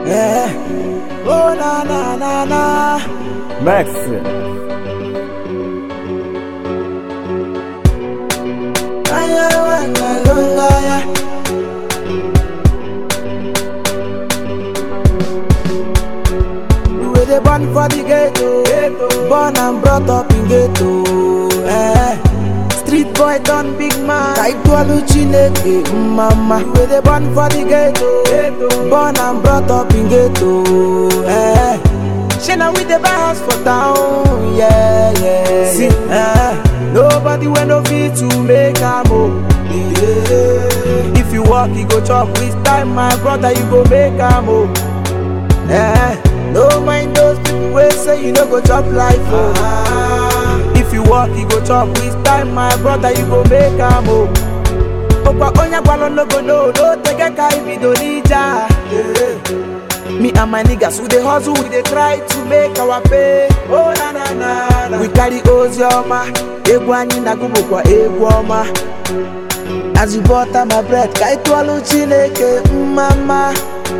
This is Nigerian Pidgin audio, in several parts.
Eh. Oh na na na na. Max. Aya wanga lunga ya. We dey born for the ghetto, born and brought up in ghetto. Eh. Street boy done big man. Taitwalu Chineke, mama. We dey born for the ghetto, born and brought up in ghetto. Eh. Shana we dey buy house for town, yeah, yeah. See, eh. Nobody wey no fit to make am oh. Yeah. If you work, you go chop with time, my brother, you go make am oh. Eh, no mind those people wey say you no go chop life oh. If you work, you go chop with time, my brother, you go make am oh. Okwa onya gwalo no go know, no tege ka ibido nija. Me and my niggas, we dey hustle, we dey try to make our pay. Oh na na na na. We carry ozioma, egwu anyị na-agụ kwa egwu ọma. As you butter my bread, ka ị tụọlụ Chineke mma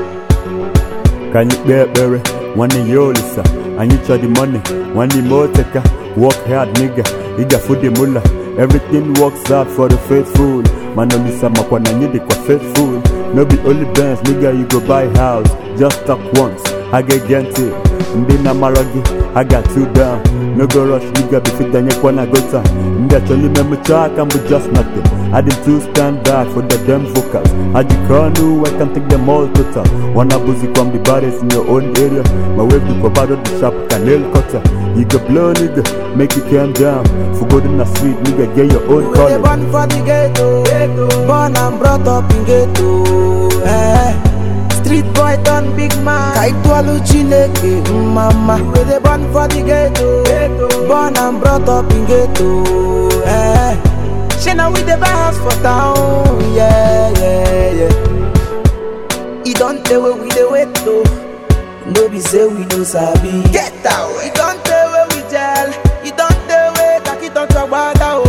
Ka anyị kpee ekpere nwanne ya olisa anyị chọ the money nwanne ime oteka work hard nigga ị gafu the mula everything works out for the faithful mana olisa makwa na anyị dịkwa faithful no be only Benz nigga you go buy house just talk once ha ga-ege ntị ndị na-amarọ gị ha ga-atụ down no go rush nigga bifite anyekwa na gota ndị achọrọ ime mmecha aka mbụ just nothing I did to stand back for the damn vocals I just knew I can take them all total Wanna boozy from the baddest in your own area My wave the bado the sharp can nail cutter You go blow nigga, make you calm down For good in the street nigga, get your own We dey color born for the ghetto, born and brought up in ghetto. Eh. Street boy done big man. Kaitwalu Chineke, mama. We dey born for the ghetto, born and brought up in ghetto. Eh. Shana we dey buy house for town, yeah, yeah, yeah. E don tey wey we dey wait though. No be say we no sabi. Get out. E don tey wey we gel. E don tey wey kaki don talk gbada o.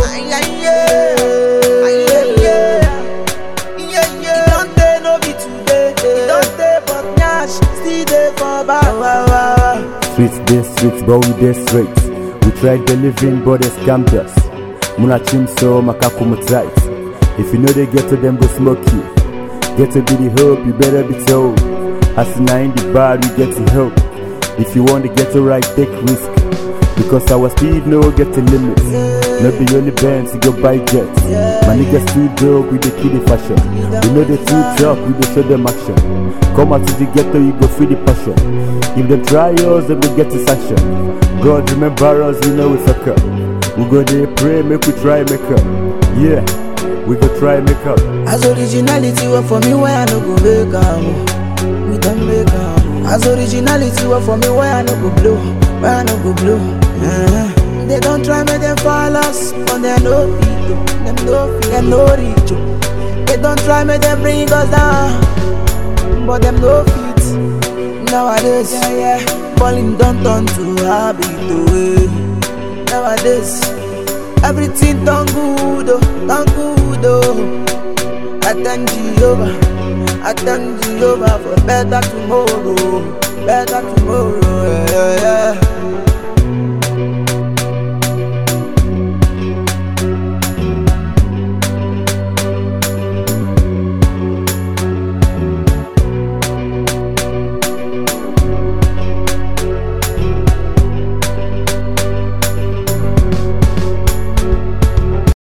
E don tey no be today. E don tey but nyash still dey for back. Streets dey streets but we dey straight We try the living but they scammed us Muna chim so makakumu tight If you know they get to them go smoke you Get to be the hope you better be told As in in the bad we get to help If you want to get to right take risk Because our speed no get a limit No be only bands you go buy jets My niggas too dope we dey kill the fashion We know they too tough we dey show them action Come out to the ghetto you go feel the passion If them try us then we get to sanction God remember us you know we fuck up We go dey pray make we try make up Yeah we go try make up As originality work for me, why I no go make am? oh. We don't make am. oh. As originality work for me, why I no go blow? Why I no go blow? Eh. They don't try make them fall us, but they no fit. oh. Them no fit, them no reach. oh. They don't try make them bring us down, but them no fit. Nowadays, yeah, yeah, balling don't turn to habit. Oh, eh. Nowadays. Everything done good, oh, done good, oh. I thank Jehovah, I thank Jehovah for better tomorrow, better tomorrow, yeah, yeah, yeah.